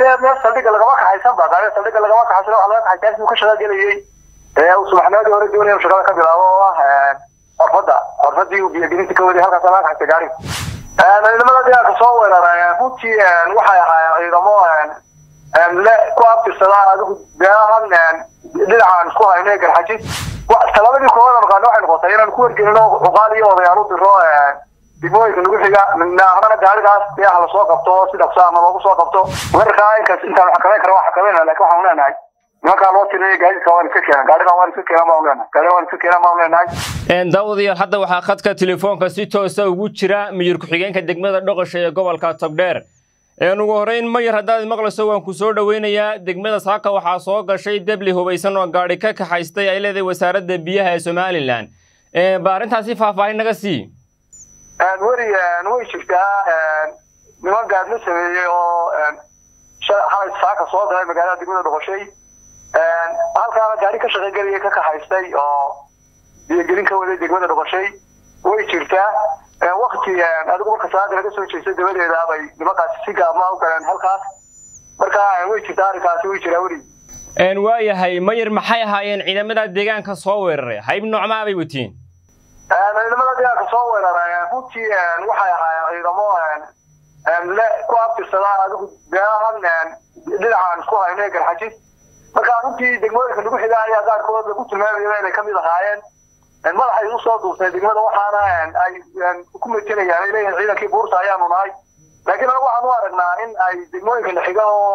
dee meel saldhiga lagama kaxaysan ba gaariga saldhiga lagama kaxaysan waxa laga kaxaysan inuu ka shaqo gelayay ee uu subaxnimadii hore doonaya inuu shaqada ka bilaabo oo ah xorfadda xorfaddii uu biyogelinta ka waday halkaas laga kaxaystay gaariga ciidamada deegaanka soo weeraray runtii waxay ahaayeen ciidamo le ku abtirsada adigu beelahan dhinacan isku hayno garxajis talabadii koowaad markaan waxay noqotay inaan ku wargelino cuqaal iyo odayaal u diro degmooyinka nagu xiga nahnana gaarigaas dee ha lasoo qabto si dhaqso ama loogu soo qabto markaa inkaas intaan xakameyn kara waa xakameynaa lakin waxaan leenahay nimankaa loo tiriyay gaadiidka waan iska keenan gaarigan waan iska keenan baan leenahay gaarigan waan iska keenan baan leenahay daawadayaal hadda waxaa khadka telefoonka si toosa ugu jira miyir ku-xigeenka degmada dhoqosha ee gobolka togdheer ugu horreyn mayar haddaad maqlayso waan ku soo dhoweynayaa degmada saaka waxaa soo gashay debli hubaysan oo gaadhi ka kaxaystay ay leedahay wasaaradda biyaha ee somalilan ba arrintaasi faahfaahin naga sii weri way jirtaa niman gaadma sameeyey oo xalay saaka soo galay magaalada degmada dhoqoshay halkaana gaari ka shaqaygelaya ka kaxaystay oo biyogelin ka waday degmada dhoqoshay way jirtaa wakti adigu marka salaada laga soo jeestay dabadeeda bay nimankaasi si gaabma u galeen halkaas marka way jirtaa arrinkaasi way jiraa weli waayahay mayar maxay ahaayeen ciidamada deegaanka soo weeraray hayb noocmaa bay watiin ciidamada deegaanka soo weeraray runtii waxay ahaayeen ciidamo le ku abtirsada adigu beelahan dhinacan isku hayno garxajis marka runtii degmooyinka nagu xiga ayaa qaarkood lagu tilmaamaya inay kamid ahaayeen madaxay usoo duuftay degmada waxaana ay ku metelayaan ay leeyihin ciidankii buurta ayaanu nahay laakiin anagu waxaan u aragnaa in ay degmooyinka naxiga oo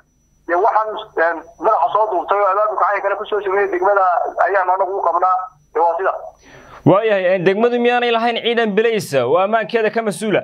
waxaan madaxa soo duuftay oo abaabulka cayinkana kusoo sameeyay degmada ayaanu anagu u qabnaa waa sida waayahay degmadu miyaanay lahayn ciidan bilaysa oo ammaankeeda ka mas-uula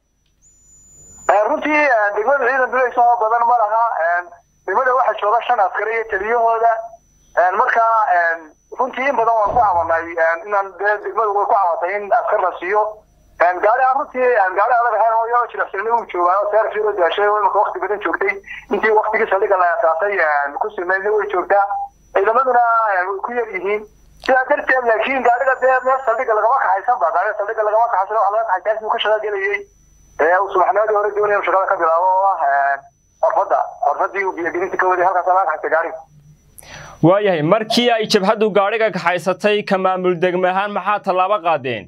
runtii degmada ciidan bilaysa oo badan ma laha degmada waxaa jooga shan askari iyo taliyahooda markaa runtii in badan waan ku cabanay inaan dee degmadu way ku cabatay in askar la siiyo gaari aan runtii gaari adag ahayn oo iyagoo jilicsanni uu joogaa oo seerfii loo daashay oo imika wakti badan joogtay intii waktigii saldhiga la asaasay ku simeydna way joogtaa ciidamaduna ku yar yihiin sidaa darteed laakiin gaariga dee meel saldhiga lagama kaxaysan ba gaariga saldhiga lagama kaxaysan waxa laga kaxaysan inuu ka shaqo gelayay ee uu subaxnimadii hore doonaya inuu shaqada ka bilaabo oo ah xorfadda xorfaddii uu biyogelinta ka waday halkaas laga kaxaystay gaariga waayahay markii ay jabhaddu gaadhiga kaxaysatay ka maamul degme ahaan maxaa tallaabo qaadeen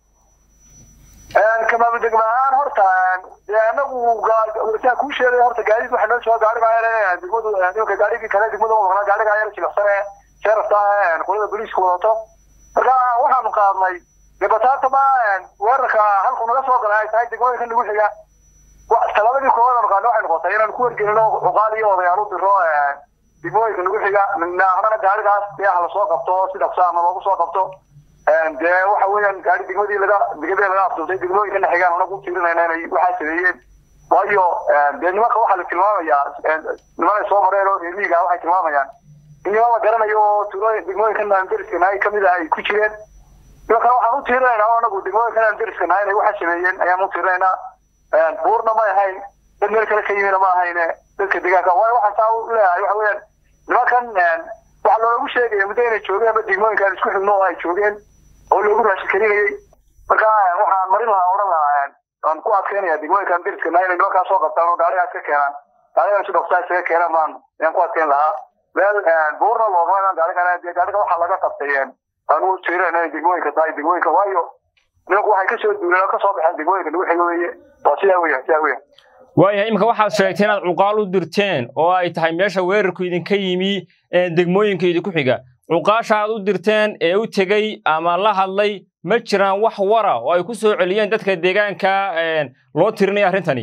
ka maamul degme ahaan horta anagu saan kuu sheegay horta gaadiid waxa noo jooga gaariga ayar degmadu nimanka gaarigii kale degmada u maqnaa gaariga ayar jilicsan ee sheerafta qolada booliiska wadato marka waxaanu qaadnay dee bataata ma weerarka halku naga soo galay ay tahay degmooyinka nagu xiga talabadii koowaad markaan waxay noqotay inaan ku wargelino cuqaal iyo odayaal u diro degmooyinka nagu xiga nahnana gaarigaas dee ha lasoo qabto si dhaqso ama loogu soo qabto dee waxa weeyaan gaari degmadii laga degmadii laga afduultay degmooyinka naxigaan anagu u tiirinayna inay waxaa sameeyeen waayo dee nimanka waxaa la tilmaamayaa nimanay soo mareen oo reermihiga waxay tilmaamayaan in niman la garanayo oo tuulooyin degmooyinka naandariska nahay kamid ah ay ku jireen nimankana waxaan u tiirinaynaa oo anagu degmooyinka naandariska nahay inay waxaa sameeyeen ayaan u tiirinaynaa buurna may ahayn dad meel kale ka yimina ma ahayne dadka deegaanka waayo waxaan saa u leeyahay waxa weeyaan nimankan waxaa loogu sheegaya muddo inay joogeen ama degmooyinkaan isku xigno oo ay joogeen oo loogu raashin karinayay marka waxaan marin lahaa odhan lahaa aan ku adkeynaya degmooyinkan dariska nahay inay nimankaa soo qabtaan oo gaarigaa iska keenaan gaarigan si dhaqsaa isaga keenaan baan ayaan ku adkeyn lahaa meel buurna looma inaan gaarigan dee gaariga waxaa laga qabtay aan u tiirayna inay degmooyinka tahay degmooyinka waayo nimanku waxay kasoo duuleen oo kasoo baxeen degmooyinka nagu xiga weeye waa sidaa weya sidaa weya waayahay iminka waxaad sheegtay inaad cuqaal u dirteen oo ay tahay meesha weerarku idinka yimi degmooyinka idinku xiga cuqaasha aad u dirteen ee u tegey ama la hadlay ma jiraan wax wara oo ay ku soo celiyeen dadka deegaanka loo tirinaya arrintani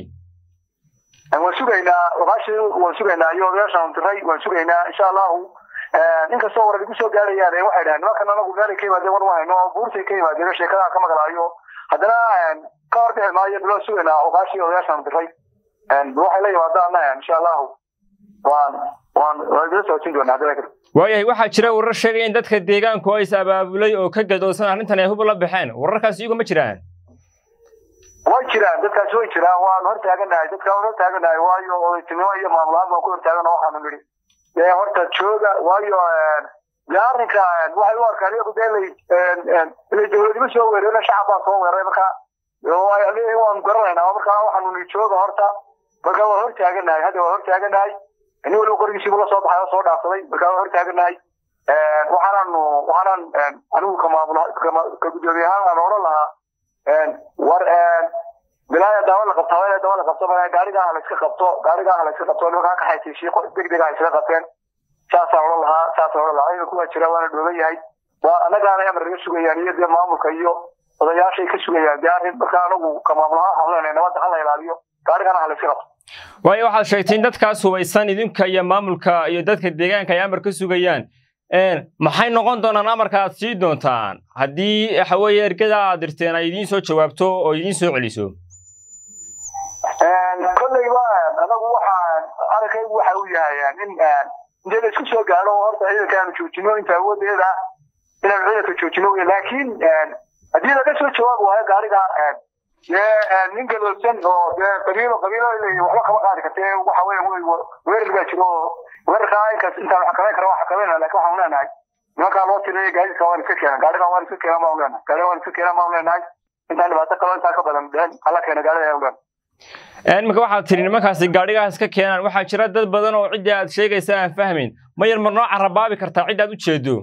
waan sugaynaa cuqaashii waan sugaynaa iyo odayaashaan diray waan sugaynaa insha allahu inkastoo warar igu soo gaarayaan waxay dhahaan nimankan anagu meelay ka yimaadeen war ma hayno oo buurtay ka yimaadeen sheekadaan ka maqlaayo haddana ka hor bixi maayo naloo sugaynaa cuqaashii odayaashaan diray waxay la yimaadaana insha allahu waan waan waan idila socodsiin doonaa haddana waayahay waxaa jira warar sheegaya in dadka deegaanku oo is abaabulay oo ka gadoosan arrintan ay hub la baxeen wararkaas iyagu ma jiraan way jiraan dadkaasi way jiraan waan hor taaganahay dadka waan hor taaganahay waayo odaytinimo iyo maamulahaan baan ku hor taagana waxaanu nidhi dee horta jooga waayo dee arrinka waxay u arkaan iyagu dee lay ilay dowladnimo soo weerareen shacab baa soo weeraray marka waanu garanaynaa marka waxaanu nidhi jooga horta marka waa hortaaganahay hadda waa hortaaganahay nin waliba qorigiisiibu la soo baxay oo soo dhaafsaday marka waa hortaaganahay waxaanaanu waxaanaan anigu ka maamul ka guddoomiye ahaan aan odhan lahaa war bilaaya daawa la qabta haweeney daawa la qabto ma gaariga la iska qabto gaariga la iska qabto nimankaa ka xaysiishay deg deg ay iskaga qabteen saasaan odhan lahaa saasaan odhan lahaa ciidanku waa jira waana dhooban yahay waa annagaana amar naga sugayaan iyo dee maamulka iyo odayaashay ka sugayaan dee arrin marka anagu ka maamul ahaan waxaan leenahay nabadda ha la ilaaliyo gaarigana ha la iska qabto waayo waxaad sheegtay in dadkaas hubaysan idinka iyo maamulka iyo dadka deegaanka ay amar ka sugayaan maxay noqon doonaan amarka aad sii doontaan haddii waxa weeye ergada aad dirteen ay idiin soo jawaabto oo idiin soo celiso kolleyba anagu waxaan arrinkaygu waxa uu yahay in intee la isku soo gaadho horta ciidanka aanu joojino inta awoodeeda inaanu ciidanka joojino laakiin haddii laga soo jawaab waayo gaariga dee nin gadoodsan oo dee qabiilo qabiilo waxba kama qaadi kartee waxa weeye weerar baa jiro oo weerarkaa inkaas intaan xakamayn kara waa xakamayna laakiin waxaan leenahay nimankaa loo tiriyay gaadiidka waan iska keenan gaarigan waan iska keenan baan leenahay gaarigan waan iska keenan baan leenahay intaan dhibaato kaloo intaa ka badan dheen hala keena gaarida ayaan leenahay iminka waxaad tiri nimankaasi gaadhigaas ka keenaan waxaa jira dad badan oo ciddii aad sheegaysa aan fahmayn ma yar mar noo carabaabi kartaa cid aad u jeedo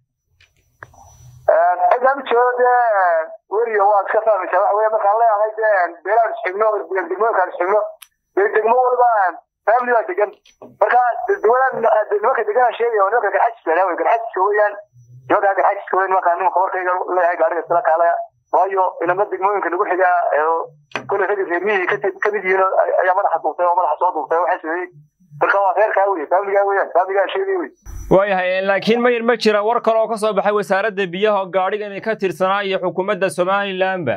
ciddaan u jeedo dee weriyo waad iska fahmaysaa waxa weye markaan leeyahay dee beelaan isxigno degmooyinkaan isxigno dee degmo walba family baa degan marka degmadan nimanka deganaan sheegaya nimanka garxajiska wey garxajiska weeyaan nimanka garxajiska wey nimankaan nimanka warkayga leeyahay gaariga isla kaalaya waayo inama degmooyinka nagu xigaa kule ragga reermihii kamid yihiin ayaa madaxa duubtay oo madaxa soo duubtay waxay sameeyey marka waa reerkaa wey faamiligaa weeyaan faamiligaa sheegay wey waayahay laakiin mayir ma jira war kale oo ka soo baxay wasaaradda biyaha oo gaadhigani ka tirsanaa iyo xukuumadda somalilandba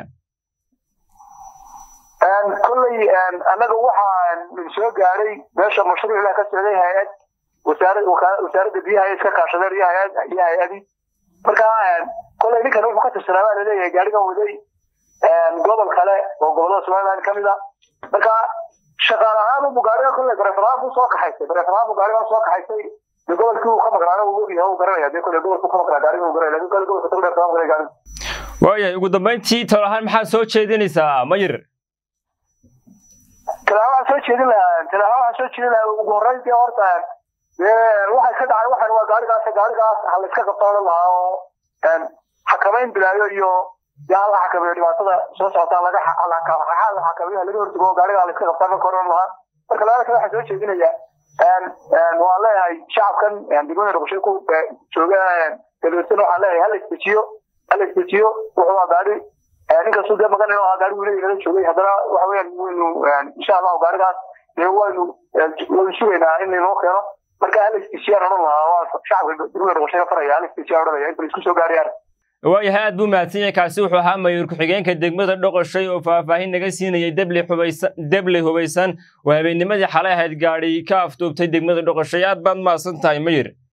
kolley annaga waxaan soo gaadhay meesha mashruucda ka socday hay-ad wasaaradda biyaha ay iska kaashadeen iyo hay-ad iyo hay-adii marka kolley ninkan wuxuu ka tirsanaa baa laleeyahay gaadhigan waday gobol kale oo gobolada somaliland ka mid a marka shaqaal ahaan ubu gaariga kolley bareefarahaan buu soo kaxaysay bareefarahaan buu gaarigan soo kaxaysay de gobolkii uu ka maqnaana uu ogyahay uu garanaya de kolley gobolkuu ka maqnaa gaariga uu garanaya lakin kolley gobolka tagdheer kama maqnay gaariga waayahay ugu dambayntii tol ahaan maxaad soo jeedinaysaa mayir talaa waxaan soo jeedin lahaa talaa waxaan soo jeedin lahaa ugu horreyntii horta waxay ka dhacay waxan waa gaarigaas gaarigaas ha la iska qabto odhan lahaa oo xakamayn bilaayo iyo dee hala xakameeyo dhibaatada soo socotaa laga xakameeyo laga hortago gaariga la iska qabtaa marka odhan lahaa marka labada kale waxaan soo jeedinaya waan leeyahay shacabkan degmada noqoshay ku jooga galbeedsan waxaan leeyahay hala isdejiyo hala isdejiyo wuxuu waa gaari ninkastuu dee magan inuu gaari wiila inala joogay haddana waxa weeyaan waynu insha allahu gaarigaas dee waynu waynu sugaynaa in inoo keeno marka hala isdejiyaan odhan lahaa waa shacabka degmada noqoshayna faraya hala isdejiyaan odhanaya inta la isku soo gaarayaan waayahay aad buu mahadsan yahay kaasi wuxuu ahaa mayuur ku-xigeenka degmada dhoqoshay oo faahfaahin naga siinayay deble hubaysan deble hubaysan oo habeennimadii xalay ahayd gaadhi ka afduubtay degmada dhoqoshay aad baad mahadsan tahay mayir